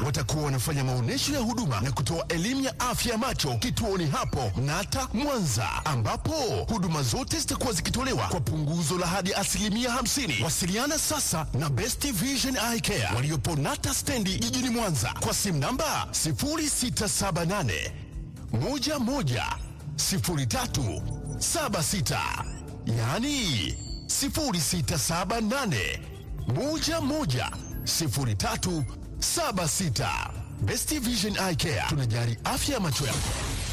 watakuwa wanafanya maonyesho ya huduma na kutoa elimu ya afya ya macho kituoni hapo Nata Mwanza, ambapo huduma zote zitakuwa zikitolewa kwa punguzo la hadi asilimia 50. Wasiliana sasa na Best Vision Eye Care waliopo Nata stendi jijini Mwanza kwa simu namba 0678 11 03 76, yaani 0678 11 03 76. Best Vision Eye Care tunajali afya ya macho yako.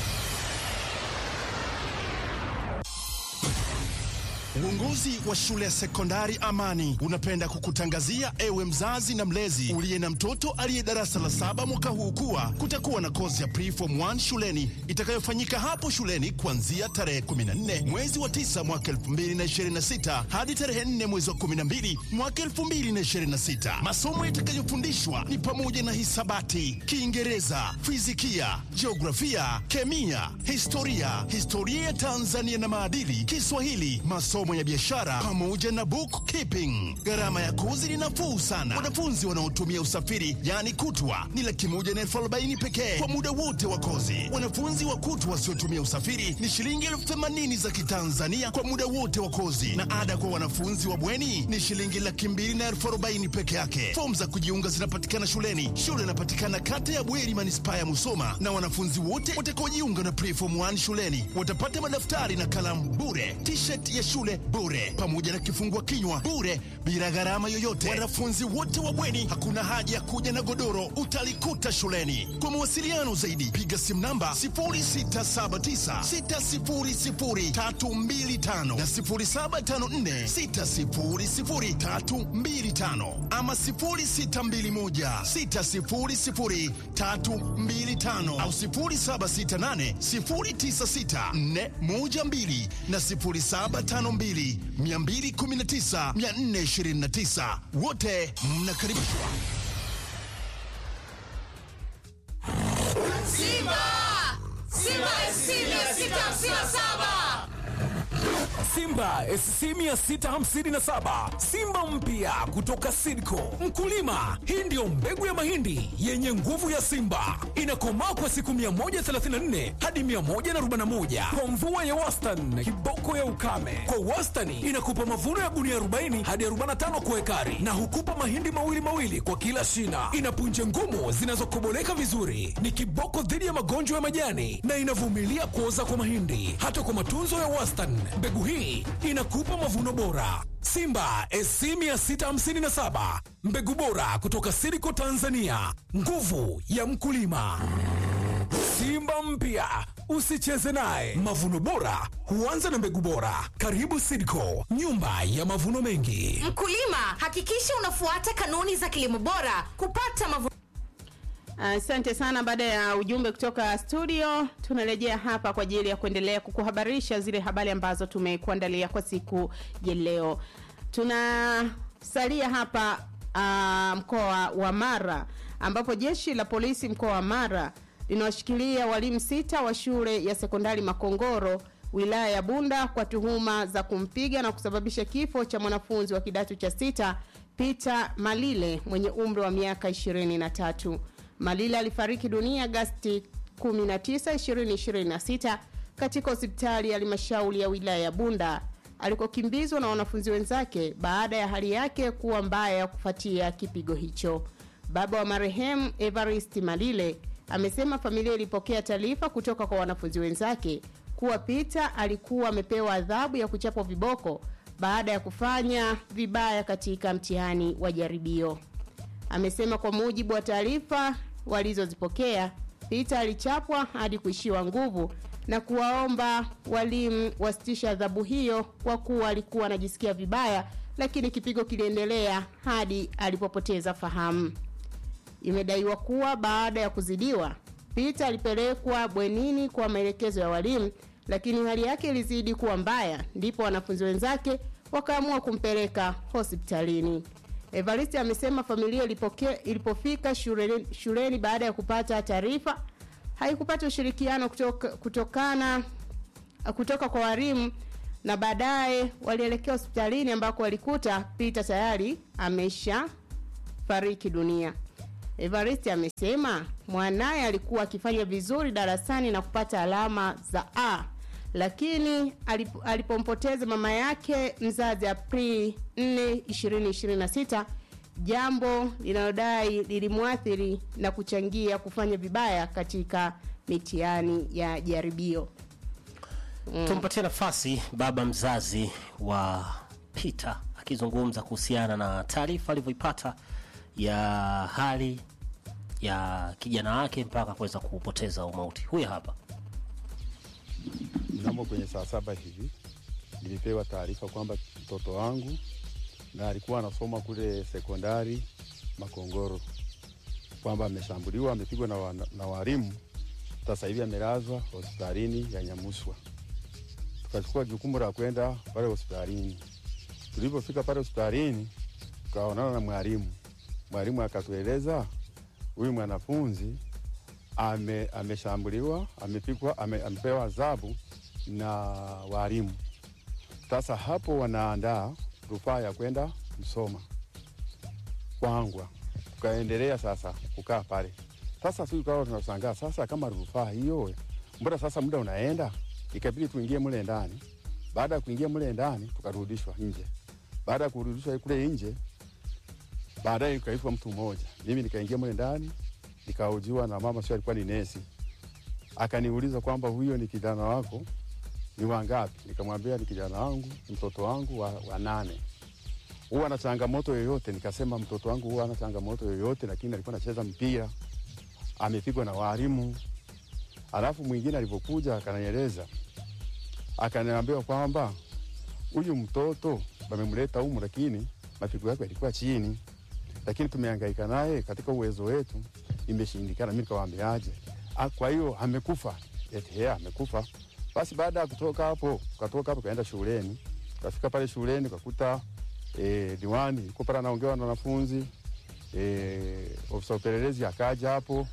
Uongozi wa shule ya sekondari Amani unapenda kukutangazia ewe mzazi na mlezi uliye na mtoto aliye darasa la saba mwaka huu kuwa kutakuwa na kozi ya preform 1 shuleni itakayofanyika hapo shuleni kuanzia tarehe 14 mwezi wa 9 mwaka 2026 hadi tarehe 4 mwezi wa 12 mwaka 2026. Masomo yatakayofundishwa ni pamoja na hisabati, Kiingereza, fizikia, jiografia, kemia, historia, historia ya Tanzania na maadili, Kiswahili, masomo ya biashara pamoja na bookkeeping. Gharama ya kozi ni nafuu sana. Wanafunzi wanaotumia usafiri yaani kutwa ni laki moja na elfu arobaini pekee kwa muda wote wa kozi. Wanafunzi wa kutwa wasiotumia usafiri ni shilingi elfu themanini za Kitanzania kwa muda wote wa kozi, na ada kwa wanafunzi wa bweni ni shilingi laki mbili na elfu arobaini peke yake. Fomu za kujiunga zinapatikana shuleni. Shule inapatikana kata ya Bweri, manispaa ya Musoma, na wanafunzi wote watakaojiunga na preform 1 shuleni watapata madaftari na kalamu bure, t-shirt ya shule bure, pamoja na kifungua kinywa bure, bila gharama yoyote. Wanafunzi wote wa bweni, hakuna haja ya kuja na godoro, utalikuta shuleni. Kwa mawasiliano zaidi, piga simu namba 0679600325 na 0754600325 ama 0621600325 au 0768096412 na 0752219429 wote mnakaribishwa. Simba! Simba SC 657! Simba SC 657 Simba mpya kutoka Sidco. Mkulima, hii ndiyo mbegu ya mahindi yenye nguvu ya Simba, inakomaa kwa siku 134 hadi 141 kwa mvua ya wastani, kiboko ya ukame. Kwa wastani inakupa mavuno ya gunia 40 hadi 45 kwa ekari, na hukupa mahindi mawili mawili kwa kila shina. Ina punje ngumu zinazokoboleka vizuri, ni kiboko dhidi ya magonjwa ya majani na inavumilia kuoza kwa mahindi. Hata kwa matunzo ya wastani, mbegu hii inakupa mavuno bora. Simba SC 657 mbegu bora kutoka Siriko Tanzania, nguvu ya mkulima. Simba mpya usicheze naye. Mavuno bora huanza na mbegu bora. Karibu Sidco, nyumba ya mavuno mengi. Mkulima, hakikisha unafuata kanuni za kilimo bora kupata mavuno Asante sana. Baada ya ujumbe kutoka studio, tunarejea hapa kwa ajili ya kuendelea kukuhabarisha zile habari ambazo tumekuandalia kwa siku ya leo. Tunasalia hapa uh, mkoa wa Mara ambapo jeshi la polisi mkoa wa Mara linawashikilia walimu sita wa shule ya sekondari Makongoro wilaya ya Bunda kwa tuhuma za kumpiga na kusababisha kifo cha mwanafunzi wa kidato cha sita Peter Malile mwenye umri wa miaka 23. Malile alifariki dunia Agasti 19, 2026 katika hospitali ya halmashauri ya wilaya ya Bunda alikokimbizwa na wanafunzi wenzake baada ya hali yake kuwa mbaya kufuatia kipigo hicho. Baba wa marehemu Evarist Malile amesema familia ilipokea taarifa kutoka kwa wanafunzi wenzake kuwa Peter alikuwa amepewa adhabu ya kuchapwa viboko baada ya kufanya vibaya katika mtihani wa jaribio. Amesema kwa mujibu wa taarifa walizozipokea, Peter alichapwa hadi kuishiwa nguvu na kuwaomba walimu wasitisha adhabu hiyo kwa kuwa alikuwa anajisikia vibaya, lakini kipigo kiliendelea hadi alipopoteza fahamu. Imedaiwa kuwa baada ya kuzidiwa, Peter alipelekwa bwenini kwa maelekezo ya walimu, lakini hali yake ilizidi kuwa mbaya, ndipo wanafunzi wenzake wakaamua kumpeleka hospitalini. Evariste amesema familia ilipoke, ilipofika shuleni, shuleni baada ya kupata taarifa haikupata ushirikiano kutoka, kutokana kutoka kwa walimu na baadaye walielekea hospitalini ambako walikuta Peter tayari amesha fariki dunia. Evaristi amesema mwanaye alikuwa akifanya vizuri darasani na kupata alama za A, lakini alip, alipompoteza mama yake mzazi Aprili 4, 2026, jambo linalodai lilimwathiri na kuchangia kufanya vibaya katika mitihani ya jaribio. Tumpatie nafasi baba mzazi wa Peter akizungumza kuhusiana na taarifa alivyoipata ya hali ya kijana wake mpaka kuweza kupoteza umauti. Huyu hapa. Mnamo kwenye saa saba hivi nilipewa taarifa kwamba mtoto wangu na alikuwa anasoma kule sekondari Makongoro kwamba ameshambuliwa, amepigwa na, wa, na walimu. Sasa hivi amelazwa hospitalini ya Nyamuswa. Tukachukua jukumu la kwenda pale hospitalini. Tulipofika pale hospitalini, tukaonana na mwalimu. Mwalimu akatueleza huyu mwanafunzi ame, ameshambuliwa, amepigwa, ame, amepewa adhabu na walimu. Sasa hapo wanaandaa rufaa ya kwenda Msoma Kwangwa. Tukaendelea sasa kukaa pale. Sasa sisi tukawa tunashangaa sasa, kama rufaa hiyo, mbona sasa muda unaenda? Ikabidi tuingie mule ndani. Baada ya kuingia mule ndani, tukarudishwa nje. Baada ya kurudishwa kule nje, baadaye ikaitwa mtu mmoja, mimi nikaingia mule ndani, nikahojiwa na mama, sio alikuwa ni nesi, akaniuliza kwamba huyo ni kijana wako ni wangapi? Nikamwambia ni kijana wangu, ni mtoto wangu wa, wa nane. Huwa ana changamoto yoyote? Nikasema mtoto wangu huwa ana changamoto yoyote, lakini alikuwa anacheza mpira, amepigwa na walimu. Alafu mwingine alipokuja akanieleza, akaniambia kwamba huyu mtoto wamemleta humu, lakini mapigo yake yalikuwa chini, lakini tumehangaika naye katika uwezo wetu, imeshindikana. Mimi nikawaambiaje? Ah, kwa hiyo amekufa? Eti yeye amekufa. Basi baada ya kutoka hapo, tukatoka hapo kaenda shuleni. Tukafika pale shuleni tukakuta eh, diwani yuko pale anaongea na wanafunzi eh, ofisa upelelezi akaja hapo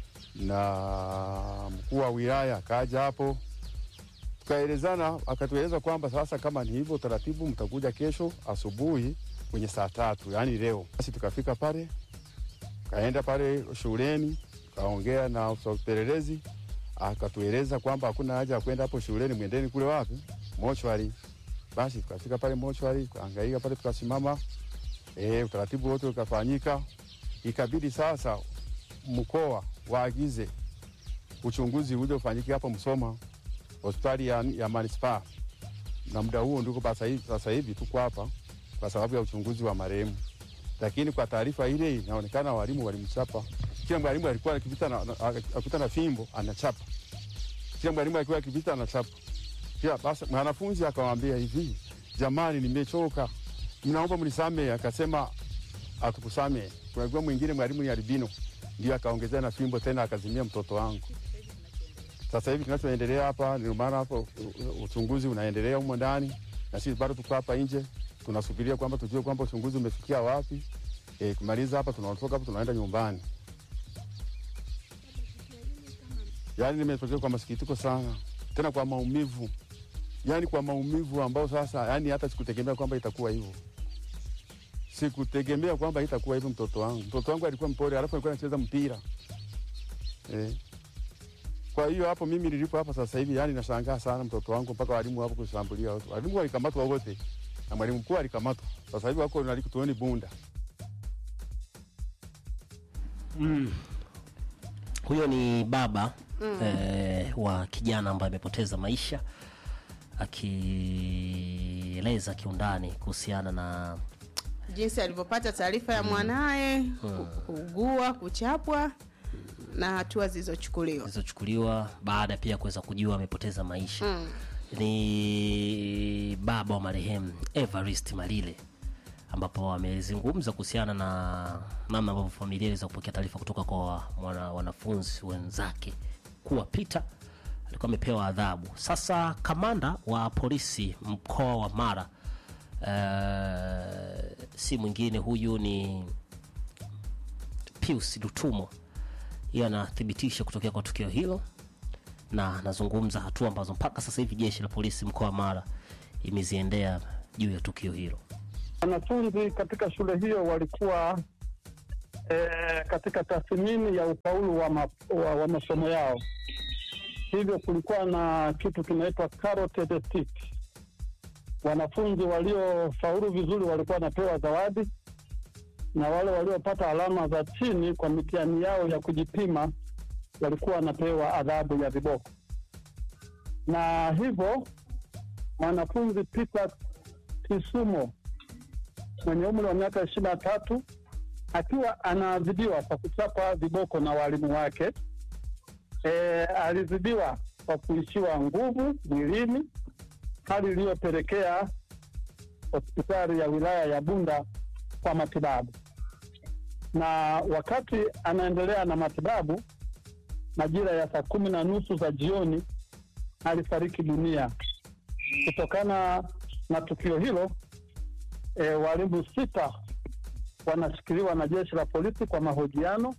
na mkuu wa wilaya akaja hapo, tukaelezana, akatueleza kwamba sasa kama ni hivyo taratibu, mtakuja kesho asubuhi kwenye saa tatu, yaani leo. Basi tukafika pale, kaenda pale shuleni, kaongea na ofisa upelelezi akatueleza kwamba hakuna haja ya kwenda hapo shuleni, mwendeni kule wapi, mochwari. Basi tukafika pale mochwari, tukahangaika pale, tukasimama e, utaratibu wote ukafanyika. Ikabidi sasa mkoa waagize uchunguzi uje ufanyike hapo Msoma, hospitali ya, ya manispaa, na muda huo ndiko sasa hivi, sasa hivi tuko hapa kwa sababu ya uchunguzi wa marehemu, lakini kwa taarifa ile inaonekana walimu walimchapa kila mwalimu alikuwa akipita na, na, akipita na fimbo anachapa. Kila mwalimu alikuwa akipita anachapa. Kila basi mwanafunzi akamwambia hivi, jamani, nimechoka, mnaomba mnisamehe. Akasema atukusamehe. Kuna mwingine mwalimu ni albino, ndio akaongezea na fimbo tena akazimia mtoto wangu. Sasa hivi kinachoendelea hapa, ndio maana hapo uchunguzi unaendelea humo ndani, na sisi bado tuko hapa nje tunasubiria kwamba tujue kwamba uchunguzi umefikia wapi. E, kumaliza hapa tunaondoka hapa tunaenda nyumbani. Yaani nimetokea kwa masikitiko sana, tena kwa maumivu, yaani kwa maumivu ambao sasa, yaani hata sikutegemea kwamba itakuwa hivyo, sikutegemea kwamba itakuwa hivyo. Mtoto wangu, mtoto wangu alikuwa mpole, alafu alikuwa anacheza mpira eh. Kwa hiyo hapo mimi nilipo hapa sasa hivi, yani nashangaa sana mtoto wangu, mpaka walimu hapo kushambulia watu. Walimu walikamatwa wote na mwalimu mkuu alikamatwa, sasa hivi wako nalikutuoni Bunda. Huyo ni baba eh, wa kijana ambaye amepoteza maisha akieleza kiundani kuhusiana na jinsi alivyopata taarifa ya mwanaye ku- kuugua, kuchapwa na hatua zilizochukuliwa. zilizochukuliwa baada pia kuweza kujua amepoteza maisha ni baba wa marehemu Evarist Malile ambapo amezungumza kuhusiana na namna ambavyo familia iliweza kupokea taarifa kutoka kwa mwana, wanafunzi wenzake kuwa Peter alikuwa amepewa adhabu. Sasa kamanda wa polisi mkoa wa Mara eh, si mwingine huyu ni Pius Lutumo yeye anathibitisha kutokea kwa tukio hilo na anazungumza hatua ambazo mpaka sasa hivi jeshi la polisi mkoa wa Mara imeziendea juu ya tukio hilo. Wanafunzi katika shule hiyo walikuwa eh, katika tathmini ya ufaulu wa, ma, wa, wa masomo yao. Hivyo kulikuwa na kitu kinaitwa carrot stick. Wanafunzi waliofaulu vizuri walikuwa wanapewa zawadi na wale waliopata alama za chini kwa mitihani yao ya kujipima walikuwa wanapewa adhabu ya viboko. Na hivyo mwanafunzi Peter Kisumo mwenye umri wa miaka ishirini na tatu akiwa anaadhibiwa kwa kuchapa viboko na walimu wake. E, alizidiwa kwa kuishiwa nguvu mwilini, hali iliyopelekea hospitali ya wilaya ya Bunda kwa matibabu. Na wakati anaendelea na matibabu, majira ya saa kumi na nusu za jioni alifariki dunia. Kutokana na tukio hilo, e, walimu sita wanashikiliwa na jeshi la polisi kwa mahojiano.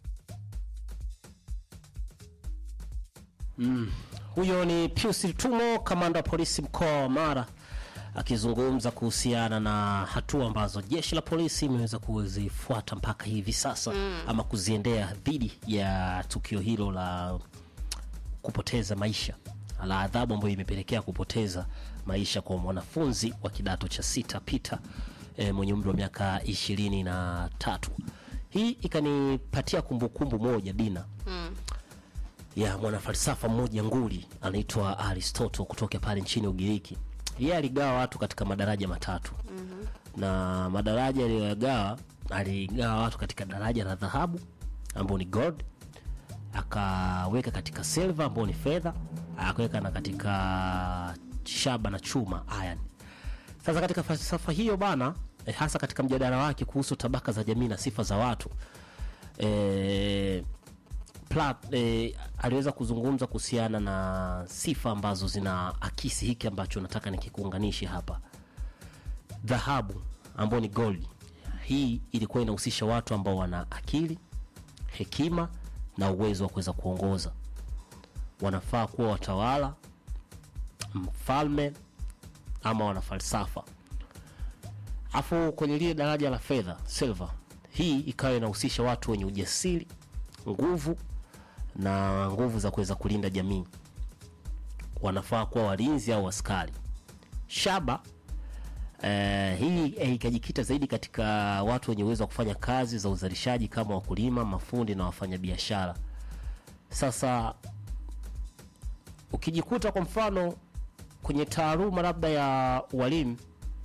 Huyo ni Pius Tumo, kamanda wa polisi mkoa wa Mara, akizungumza kuhusiana na hatua ambazo jeshi la polisi imeweza kuzifuata mpaka hivi sasa ama kuziendea dhidi ya tukio hilo la kupoteza maisha la adhabu ambayo imepelekea kupoteza maisha kwa mwanafunzi wa kidato cha sita Peter e, mwenye umri wa miaka ishirini na tatu. Hii ikanipatia kumbukumbu moja Dina ya mwanafalsafa mmoja nguli anaitwa Aristotle kutoka pale nchini Ugiriki. Yeye aligawa watu katika madaraja matatu na madaraja aliyoyagawa, aligawa watu katika daraja la dhahabu ambao ni gold, akaweka katika silver ambao ni fedha, akaweka na katika shaba na chuma iron. Sasa katika falsafa hiyo bana eh, hasa katika mjadala wake kuhusu tabaka za jamii na sifa za watu eh, Plat, eh, aliweza kuzungumza kuhusiana na sifa ambazo zina akisi hiki ambacho nataka nikikuunganishi hapa. Dhahabu ambao ni gold, hii ilikuwa inahusisha watu ambao wana akili, hekima na uwezo wa kuweza kuongoza. Wanafaa kuwa watawala, mfalme ama wanafalsafa. Afu kwenye lile daraja la fedha silver, hii ikawa inahusisha watu wenye ujasiri, nguvu na nguvu za kuweza kulinda jamii. Wanafaa kuwa walinzi au askari. Shaba eh, hii eh, ikajikita zaidi katika watu wenye uwezo wa kufanya kazi za uzalishaji kama wakulima, mafundi na wafanyabiashara. Sasa ukijikuta kwa mfano kwenye taaluma labda ya ualimu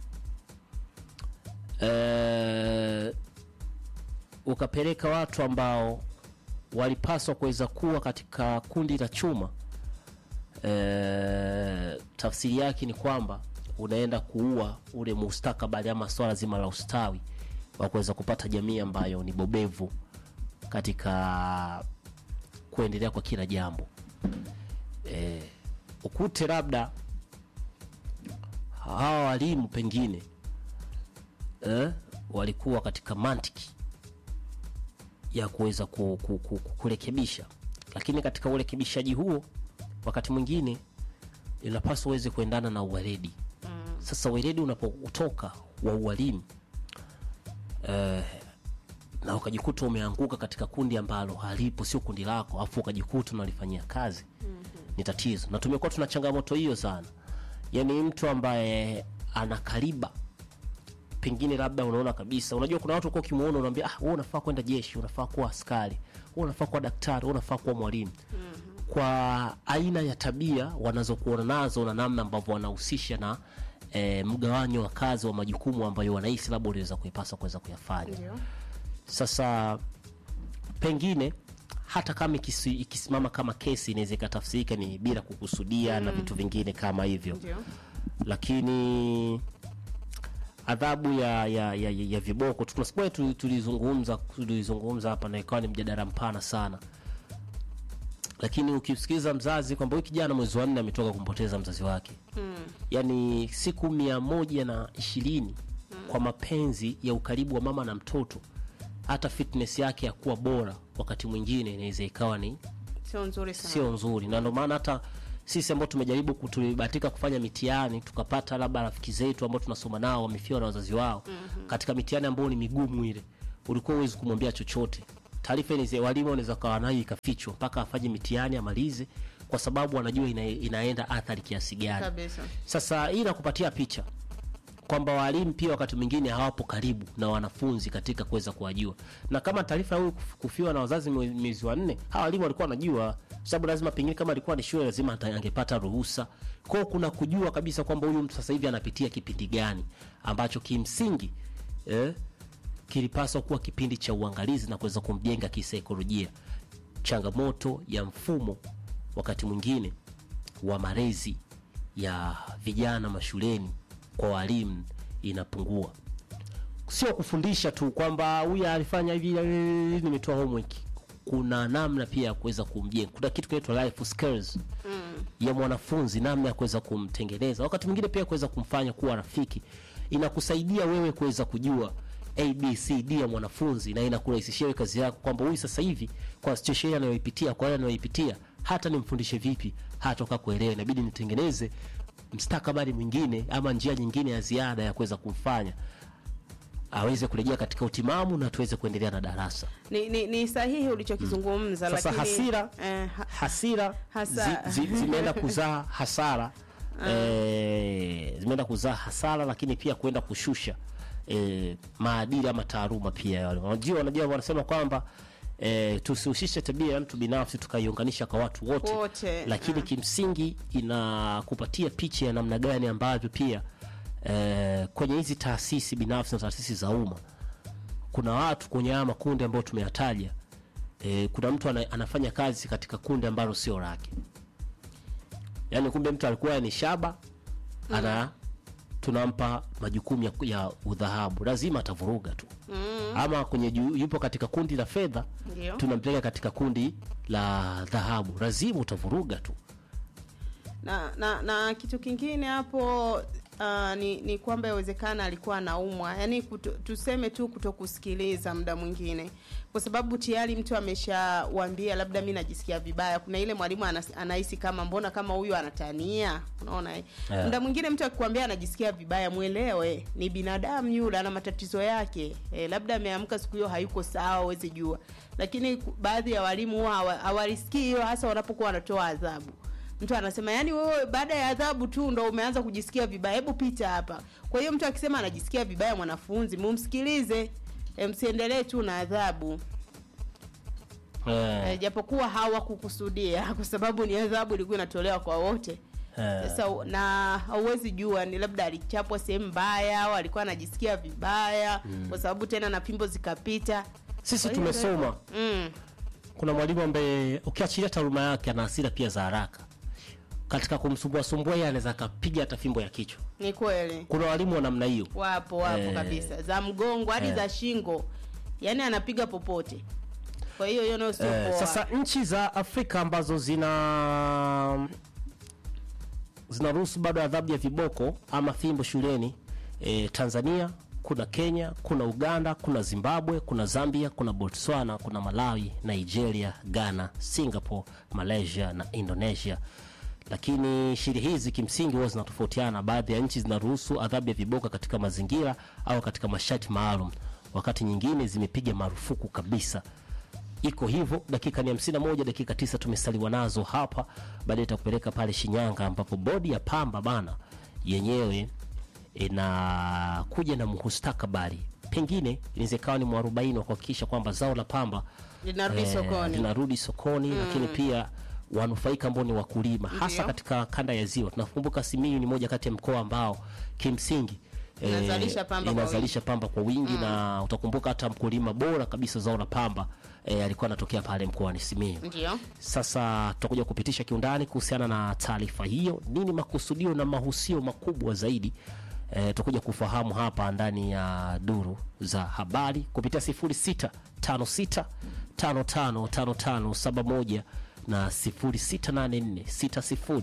eh, ukapeleka watu ambao walipaswa kuweza kuwa katika kundi la chuma e, tafsiri yake ni kwamba unaenda kuua ule mustakabali ama swala zima la ustawi wa kuweza kupata jamii ambayo ni bobevu katika kuendelea kwa kila jambo e, ukute labda hawa walimu pengine eh, walikuwa katika mantiki ya kuweza ku, ku, ku, ku, kurekebisha, lakini katika urekebishaji huo wakati mwingine inapaswa uweze kuendana na uweledi. Sasa uweledi unapotoka wa ualimu eh, na ukajikuta umeanguka katika kundi ambalo halipo, sio kundi lako, afu ukajikuta unalifanyia kazi ni tatizo, na tumekuwa tuna changamoto hiyo sana. Yani mtu ambaye ana kaliba pengine labda unaona kabisa, unajua kuna watu kwa ukimuona unaambia ah, wewe unafaa kwenda jeshi, unafaa kuwa askari, wewe unafaa kuwa daktari, wewe unafaa kuwa mwalimu kwa aina ya tabia wanazokuona nazo na namna ambavyo wanahusisha na e, mgawanyo wa kazi wa majukumu ambayo wanahisi labda uliweza kuipasa kuweza kuyafanya. Sasa pengine hata kama ikisi, ikisimama kama kesi inaweza ikatafsirika ni bila kukusudia na vitu vingine kama hivyo, lakini adhabu ya, ya, ya, ya, ya viboko tunasikia tu- tulizungumza tulizungumza hapa na ikawa ni mjadala mpana sana, lakini ukimsikiliza mzazi kwamba huyu kijana mwezi wa nne ametoka kumpoteza mzazi wake yani siku mia moja na ishirini kwa mapenzi ya ukaribu wa mama na mtoto, hata fitness yake ya kuwa bora wakati mwingine inaweza ikawa ni sio nzuri sana sio nzuri, na ndio maana hata sisi ambao tumejaribu ku- tulibahatika kufanya mitihani tukapata labda rafiki zetu ambao tunasoma nao wamefiwa na wazazi wao katika mitihani ambayo ni migumu ile, ulikuwa huwezi kumwambia chochote taarifa ile walimu wanaweza kawa nayo ikafichwa mpaka afanye mitihani amalize kwa sababu wanajua ina, inaenda athari kiasi gani kabisa sasa hii inakupatia picha kwamba walimu pia wakati mwingine hawapo karibu na wanafunzi katika kuweza kuwajua, na kama taarifa ya huyu kuf- kufiwa na wazazi mwe- mwezi wa nne, hawa walimu walikuwa wanajua, kwa sababu lazima pengine kama alikuwa ni shule lazima ata- angepata ruhusa. Kwa hiyo kuna kujua kabisa kwamba huyu mtu sasa hivi anapitia kipindi gani ambacho kimsingi eh, kilipaswa kuwa kipindi cha uangalizi na kuweza kumjenga kisaikolojia. Changamoto ya mfumo wakati mwingine wa malezi ya vijana mashuleni kwa walimu inapungua, sio kufundisha tu kwamba huyu alifanya hivi, eh, nimetoa homework. Kuna namna pia ya kuweza kumjenga, kuna kitu kinaitwa life skills ya mwanafunzi, namna ya kuweza kumtengeneza, wakati mwingine pia kuweza kumfanya kuwa rafiki. Inakusaidia wewe kuweza kujua abcd ya mwanafunzi na inakurahisishia wewe kazi yako kwamba huyu sasa hivi kwa situation anayoipitia kwa yale anayoipitia hata nimfundishe vipi hatoka kuelewa inabidi nitengeneze mstakabali mwingine ama njia nyingine ya ziada ya kuweza kumfanya aweze kurejea katika utimamu na tuweze kuendelea na darasa ni, ni, ni sahihi ulichokizungumza sasa lakini hasira eh, ha, hasira Hasa- zi, zi, zimeenda kuzaa hasara eh, zimeenda kuzaa hasara lakini pia kwenda kushusha eh, maadili ama taaluma pia ya walimu. unajua wanajua wanasema kwamba eh, tusihusishe tabia ya mtu binafsi tukaiunganisha kwa watu wote, Wote, lakini kimsingi inakupatia picha ya namna gani ambavyo pia eh, kwenye hizi taasisi binafsi na taasisi za umma kuna watu kwenye haya makundi ambayo tumeyataja e, kuna mtu ana, anafanya kazi katika kundi ambalo sio lake yaani kumbe mtu alikuwa ni shaba ana tunampa majukumu ya, ya udhahabu lazima atavuruga tu mm. ama kwenye ju, yupo katika kundi la fedha Ndio. tunampeleka katika kundi la dhahabu lazima utavuruga tu na, na na kitu kingine hapo uh, ni, ni kwamba yawezekana alikuwa anaumwa yaani kuto, tuseme tu kutokusikiliza muda mwingine kwa sababu tayari mtu ameshawambia labda mi najisikia vibaya kuna ile mwalimu anas- anahisi kama mbona kama huyu anatania unaona eh? Yeah. muda mwingine mtu akikwambia anajisikia vibaya mwelewe ni binadamu yule ana matatizo yake e, labda ameamka siku hiyo hayuko sawa huwezi jua lakini ku- baadhi ya walimu huwa hawa- hawalisikii hiyo hasa wanapokuwa wanatoa adhabu mtu anasema yani wewe baada ya adhabu tu ndo umeanza kujisikia vibaya hebu pita hapa kwa hiyo mtu akisema anajisikia vibaya mwanafunzi mumsikilize e, msiendelee tu na adhabu eh, e, japokuwa hawakukusudia kwa sababu ni adhabu ilikuwa inatolewa kwa wote eh. sasa na hauwezi jua ni labda alichapwa sehemu mbaya au alikuwa anajisikia vibaya kwa sababu tena na pimbo zikapita sisi Kwa hiyo tumesoma mm, kuna mwalimu ambaye ukiachilia taaluma yake ana hasira pia za haraka katika kumsumbua sumbua yeye anaweza akapiga hata fimbo ya kichwa ni kweli kuna walimu wa namna hiyo wapo wapo Eh. kabisa za mgongo hadi Eh. za shingo yaani anapiga popote kwa hiyo hiyo nayo sio Eh, poa sasa nchi za afrika ambazo zina zinaruhusu bado adhabu ya viboko ama fimbo shuleni e, tanzania kuna kenya kuna uganda kuna zimbabwe kuna zambia kuna botswana kuna malawi nigeria ghana singapore malaysia na indonesia lakini sheria hizi kimsingi huwa zinatofautiana baadhi ya nchi zinaruhusu adhabu ya viboko katika mazingira au katika masharti maalum wakati nyingine zimepiga marufuku kabisa iko hivyo dakika ni 51 dakika tisa tumesaliwa nazo hapa baadaye itakupeleka pale shinyanga ambapo bodi ya pamba bana yenyewe inakuja na mustakabali pengine inaweza ikawa ni mwarobaini wa kuhakikisha kwamba zao la pamba linarudi eh, sokoni linarudi sokoni lakini pia wanufaika ambao ni wakulima hasa Ndio. katika kanda ya ziwa tunakumbuka simiyu ni moja kati ya mkoa ambao kimsingi eh, Inazalisha pamba kwa inazalisha pamba kwa wingi na utakumbuka hata mkulima bora kabisa zao la pamba eh, alikuwa anatokea pale mkoani simiyu ndio sasa tutakuja kupitisha kiundani kuhusiana na taarifa hiyo nini makusudio na mahusio makubwa zaidi e, tutakuja kufahamu hapa ndani ya duru za habari kupitia 0656 555571 na 0684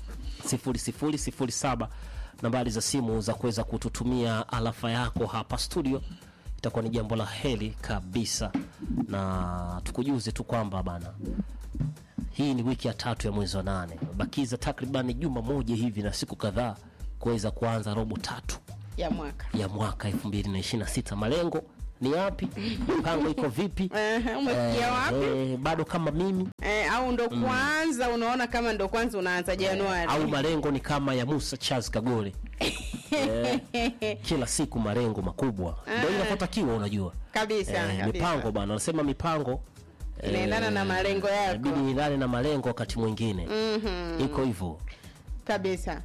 60 nambari za simu za kuweza kututumia alafa yako hapa studio itakuwa ni jambo la heri kabisa na tukujuze tu kwamba bana hii ni wiki ya tatu ya mwezi wa nane bakiza takriban juma moja hivi na siku kadhaa kuweza kuanza robo tatu ya mwaka ya mwaka 2026 malengo ni yapi mipango iko vipi Ehe, umefikia wapi eh, bado kama mimi eh, au ndo kwanza unaona kama ndo kwanza unaanza Januari au malengo ni kama ya Musa Charles Kagore eh, kila siku malengo makubwa ndio inavyotakiwa unajua kabisa, eh, kabisa. mipango bana anasema mipango Inaendana na malengo yako. inabidi niendane na malengo wakati mwingine iko hivyo kabisa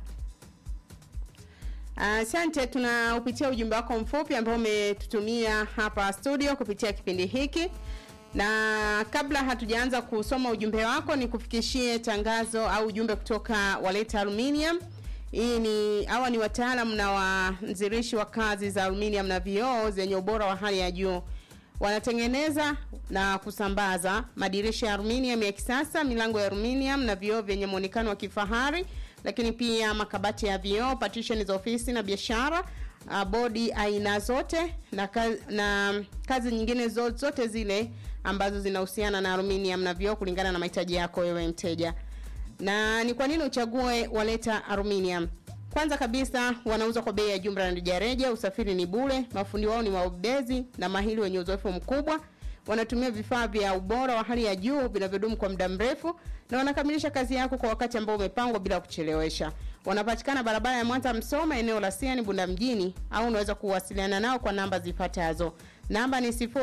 asante tunaupitia ujumbe wako mfupi ambao umetutumia hapa studio kupitia kipindi hiki na kabla hatujaanza kusoma ujumbe wako ni kufikishie tangazo au ujumbe kutoka waleta aluminium hii ni hawa ni wataalam na wanzirishi wa kazi za aluminium na vioo zenye ubora wa hali ya juu wanatengeneza na kusambaza madirisha ya aluminium ya kisasa milango ya aluminium na vioo vyenye muonekano wa kifahari lakini pia makabati ya vioo partition za ofisi na biashara uh, bodi aina zote na, ka, na kazi nyingine zo- zote zile ambazo zinahusiana na aluminium na vioo kulingana na mahitaji yako wewe mteja na ni kwa nini uchague waleta aluminium kwanza kabisa wanauza kwa bei ya jumla na rejareja usafiri ni bure mafundi wao ni waubezi na mahili wenye uzoefu mkubwa wanatumia vifaa vya ubora wa hali ya juu vinavyodumu kwa muda mrefu na wanakamilisha kazi yako kwa wakati ambao umepangwa bila kuchelewesha wanapatikana barabara ya mwanza msoma eneo la siani bunda mjini au unaweza kuwasiliana nao kwa namba zifuatazo namba ni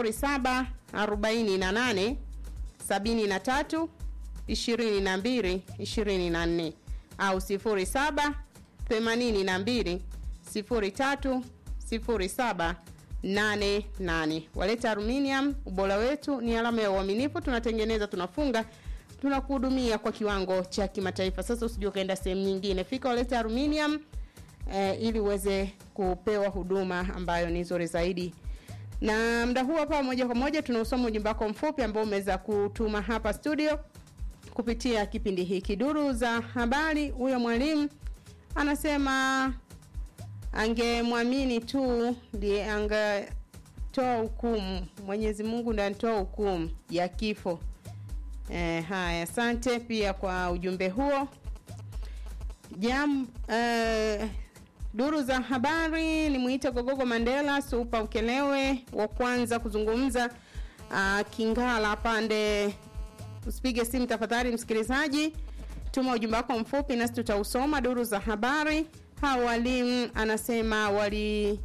0748 73 22 24 au 07 82 03 07 88 waleta aluminium ubora wetu ni alama ya uaminifu tunatengeneza tunafunga tunakuhudumia kwa kiwango cha kimataifa sasa usijua ukaenda sehemu nyingine fika waleta aluminium eh, ili uweze kupewa huduma ambayo ni nzuri zaidi na mda huu hapa moja kwa moja tunausoma ujumbe wako mfupi ambao umeweza kutuma hapa studio kupitia kipindi hiki duru za habari huyo mwalimu anasema angemwamini tu ndiye angetoa hukumu mwenyezi mungu ndiye anatoa hukumu ya kifo e, haya asante pia kwa ujumbe huo jam eh, duru za habari ni mwite gogogo mandela supa ukelewe wa kwanza kuzungumza uh, kingala pande usipige simu tafadhali msikilizaji tuma ujumbe wako mfupi nasi tutausoma duru za habari hawa walimu anasema wali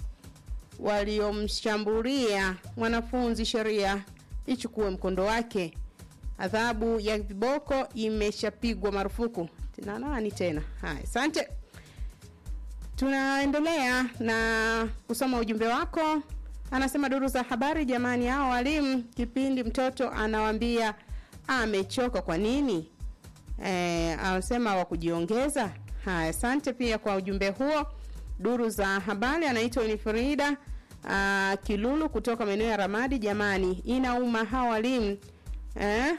waliomshambulia mwanafunzi sheria ichukue mkondo wake adhabu ya viboko imeshapigwa marufuku na nani tena haya asante tunaendelea na kusoma ujumbe wako anasema duru za habari jamani hao walimu kipindi mtoto anawambia amechoka kwa nini e, anasema wa kujiongeza haya asante pia kwa ujumbe huo duru za habari anaitwa unifrida uh, kilulu kutoka maeneo ya ramadi jamani inauma hawa walimu eh?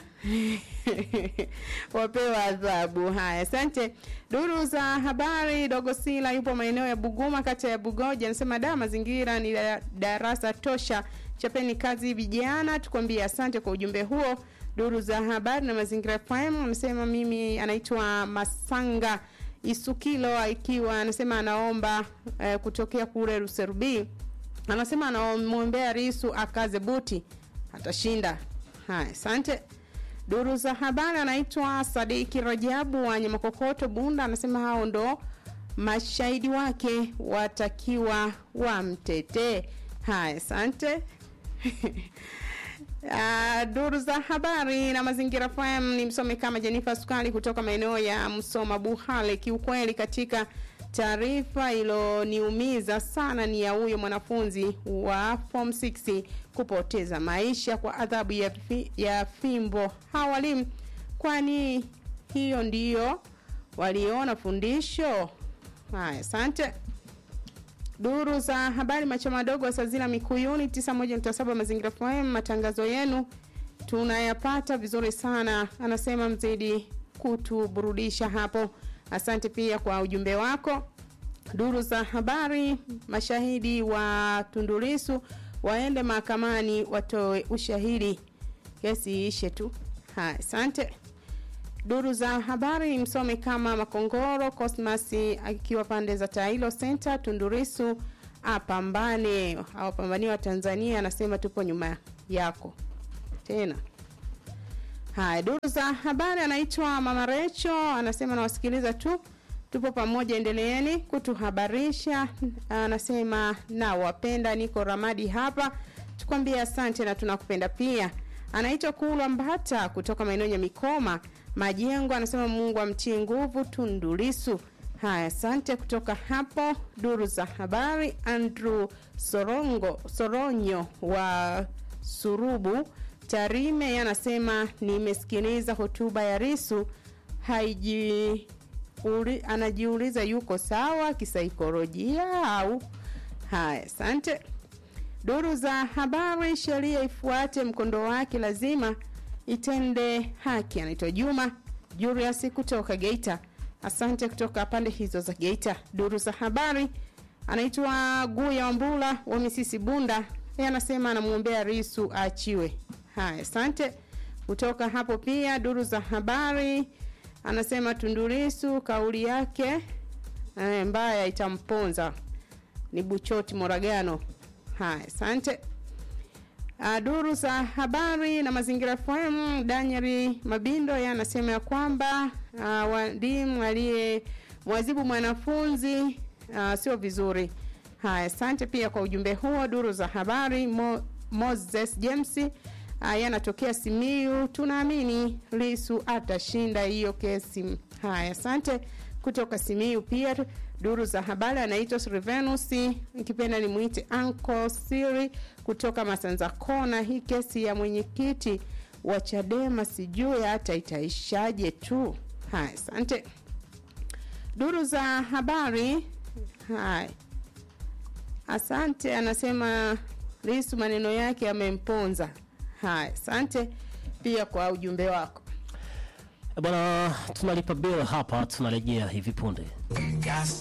wapewa adhabu haya asante duru za habari dogo sila yupo maeneo ya buguma kata ya bugoja anasema da mazingira ni da- darasa tosha chapeni kazi vijana tukwambie asante kwa ujumbe huo duru za habari na mazingira fm amesema mimi anaitwa masanga isukilo akiwa anasema anaomba eh, kutokea kule ruserubi anasema anamwombea risu akaze buti atashinda haya asante duru za habari anaitwa sadiki rajabu wa nyamakokoto bunda anasema hao ndo mashahidi wake watakiwa wamtetee haya asante Uh, duru za habari na mazingira FM ni msome kama Jenifa Sukali kutoka maeneo ya Msoma Buhale. Kiukweli, katika taarifa iloniumiza sana ni ya huyo mwanafunzi wa form 6 kupoteza maisha kwa adhabu ya, fi, ya fimbo. Hawa walimu, kwani hiyo ndiyo waliona fundisho? Haya, asante duru za habari macho madogo wa sazila mikuyuni 91.7 mazingira FM matangazo yenu tunayapata vizuri sana anasema mzidi kutuburudisha hapo asante pia kwa ujumbe wako duru za habari mashahidi wa tundulisu waende mahakamani watoe ushahidi kesi iishe tu haya asante duru za habari msome kama makongoro cosmas akiwa pande za tailo center tundurisu apambane, awapambanie wa Tanzania. Anasema tupo nyuma yako tena. Haya, duru za habari, anaitwa Mama Recho, anasema nawasikiliza tu, tupo pamoja, endeleeni kutuhabarisha. Anasema na wapenda, niko Ramadi hapa, tukwambie asante na tunakupenda pia. Anaitwa Kulwa Mbata kutoka maeneo ya Mikoma Majengo, anasema Mungu amtie nguvu Tundu Lissu. Haya, asante kutoka hapo. Duru za habari, Andrew Sorongo Soronyo wa Surubu Tarime yeye anasema nimesikiliza hotuba ya Risu haiji uli, anajiuliza yuko sawa kisaikolojia au haya. Asante. Duru za habari, sheria ifuate mkondo wake, lazima itende haki. Anaitwa Juma Julius kutoka Geita. Asante kutoka pande hizo za Geita. Duru za habari, anaitwa Guya Wambula wa Misisi Bunda, yeye anasema anamwombea Risu aachiwe. Haya, asante kutoka hapo. Pia duru za habari anasema Tundu Lissu kauli yake eh, mbaya itamponza. Ni Buchoti Moragano. Haya, asante. Uh, duru za habari na mazingira FM, Daniel Mabindo yeye anasema ya kwamba uh, walimu aliye mwazibu mwanafunzi uh, sio vizuri. Haya, asante pia kwa ujumbe huo. Duru za habari Mo, Moses James Haya, anatokea Simiyu. Tunaamini Lisu atashinda hiyo kesi. Haya, asante kutoka Simiyu. Pia duru za habari anaitwa Sylvanus, nikipenda nimwite Uncle Siri kutoka Masanza Kona. Hii kesi ya mwenyekiti wa Chadema sijui hata itaishaje tu. Haya, asante. Duru za habari haya, asante. Anasema Lisu maneno yake yamemponza. Haya, asante pia kwa ujumbe wako bwana. Tunalipa bill hapa, tunarejea hivi punde.